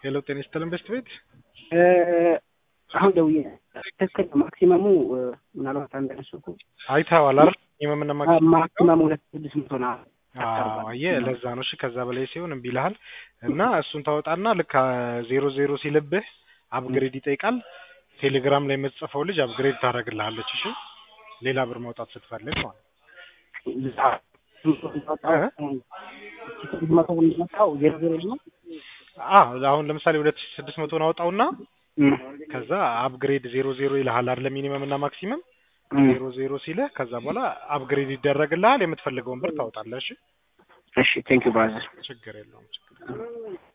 ሄሎ ጤና ይስጥልን በስት ቤት አሁን ደውዬ ትክክል ነው። ማክሲመሙ ምናልባት አንድ ነሱኩ አይተኸዋል አይደል? የመምና ማክሲመሙ ሁለት ስድስት መቶ ነው። አየህ ለዛ ነው። እሺ ከዛ በላይ ሲሆን እምቢ ይልሃል እና እሱን ታወጣና ልክ ዜሮ ዜሮ ሲልብህ አፕግሬድ ይጠይቃል። ቴሌግራም ላይ የምትጽፈው ልጅ አፕግሬድ ታደርግልሃለች። እሺ ሌላ ብር ማውጣት ስትፈልግ ማለት መቶ እንደመጣው ዜሮ ዜሮ ነው። አሁን ለምሳሌ ሁለት ሺህ ስድስት መቶን አውጣውና ከዛ አፕግሬድ ዜሮ ዜሮ ይልሃል አይደለ? ሚኒመም እና ማክሲመም ዜሮ ዜሮ ሲልህ ከዛ በኋላ አፕግሬድ ይደረግልሃል። የምትፈልገውን ብር ታወጣለህ። እሺ እሺ ቴንክ ዩ ብራዘር። ችግር የለውም ችግር